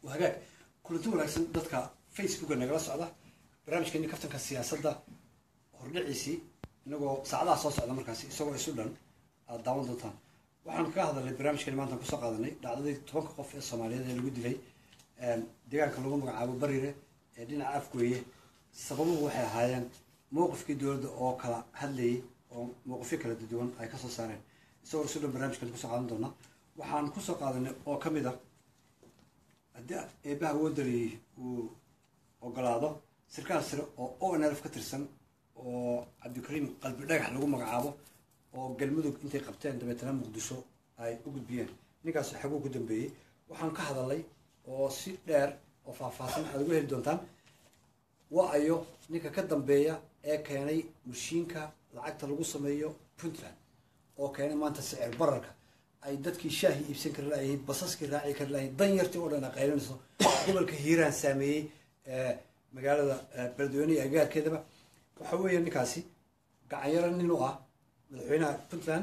hagaag kulanti wanaagsan dadka facebooka nagala socda barnaamijkeeni kaftanka siyaasadda hordhiciisii inagoo saacadaha soo socda markaasi isagoo isu dhan aada daawan doontaan waxaanu kaga hadalnay barnaamijkeeni maantaan kusoo qaadanay dhacdadii tobanka qof ee soomaaliyeed ee lagu dilay deegaanka lagu magacaabo barire ee dhinaca afgooye sababuhu waxay ahaayeen mowqifkii dowladda oo kala hadlayay oo mowqifyo kala duwan ay kasoo saareen isagoo isu dhan barnamijkan kusoo qaadan doona waxaan kusoo qaadanay oo kamid a haddii eebaha woodaliyey uu ogolaado sarkaal sare oo o n lf ka tirsan oo cabdikariim qalbi dhagax lagu magacaabo oo galmudug intay qabteen dabeetana muqdisho ay u gudbiyeen ninkaas xaguu ku dambeeyey waxaan ka hadalnay oo si dheer oo faahfaahsan aad uga heli doontaan waa ayo ninka ka dambeeya ee keenay mashiinka lacagta lagu sameeyo puntland oo keenay maanta sicir bararka ay dadkii shaahi iibsan kari lahayiin basaskii raaci kari lahayiin danyartii oo dhan a qaylinayso gobolka hiiraan saameeyey magaalada beledweynehi agaarkeedaba waxa weeya ninkaasi gacanyaro nin u ah madaxweynaha puntland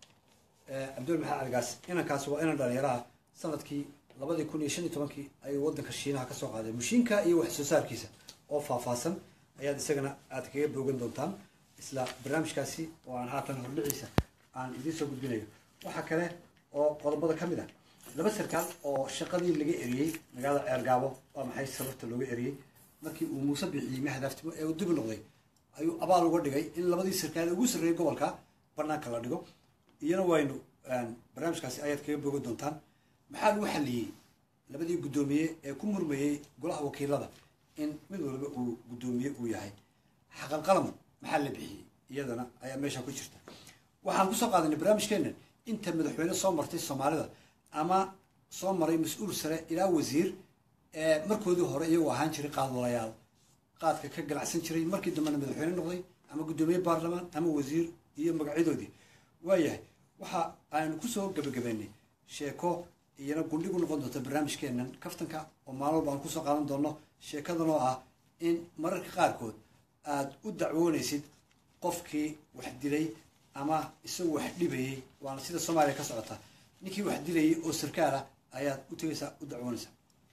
cabdul maxamed caligaas inankaasi waa inan dhalinyaraha sanadkii labadii kun iyo shan iyo tobankii ayuu wadanka shiinaha kasoo qaaday mashiinka iyo wax soo saarkiisa oo faahfaahsan ayaad isagana aad kaga boogan doontaan isla barnaamijkaasi oo aan haatan hordhiciisa aan idiin soo gudbinayo waxaa kale oo qodobada ka mid ah laba sarkaal oo shaqadii laga eriyey magaalada ceergaabo waa maxay sababta looga eriyey markii uu muuse bixiyey mahadaaftimo ee uu dib noqday ayuu abaal uga dhigay in labadii sarkaal ugu sarreeyay gobolka banaanka la dhigo iyana waynu barnaamijkaasi ayaad kaga boogan doontaan maxaa lagu xaliyey labadii guddoomiye ee ku murmayey golaha wakiilada in mid walba uu guddoomiye uu yahay xaqalqalam maxaa la bixiyey iyadana ayaa meesha ku jirta waxaan kusoo qaadanay barnaamijkeena inta madaxweyne soo martay soomaalida ama soo maray mas-uul sare ilaa wasiir ee markoodii hore iyagoo ahaan jiray qaadwalayaal qaadka ka ganacsan jiray markii dambena madaxweyne noqday ama guddoomiye baarlamaan ama wasiir iyo magacyadoodii waayahay waxa aynu kusoo gebagabeynay sheeko iyana gundhigu noqon doonta barnaamijkeenan kaftanka oo maalin walba aan kusoo qaadan doono sheekadan oo ah in mararka qaarkood aada u dacwoonaysid qofkii wax dilay ama isagu wax dhibayey waana sida soomaaliya ka socota ninkii wax dilayay oo sarkaala ayaad u tegaysaa u dacwoonaysaa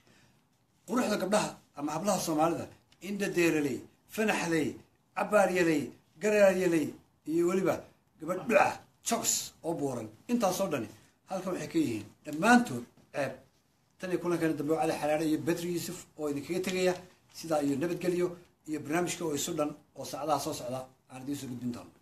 quruxda gabdhaha ama hablaha soomaalida indhadeeraley fanaxley cabaaryaley garaaryaley iyo weliba gabadh dhuca jogs oo buuran intaasoo dhani halkan waxay ka yihiin dhammaantood ceeb tan iyo kulankeena dambe cali xalaare iyo bedri yuusuf oo idinkaga tegaya sidaa iyo nabadgelyo iyo barnaamijka oo isu dhan oo saacadaha soo socda aan idiin soo gudbin doono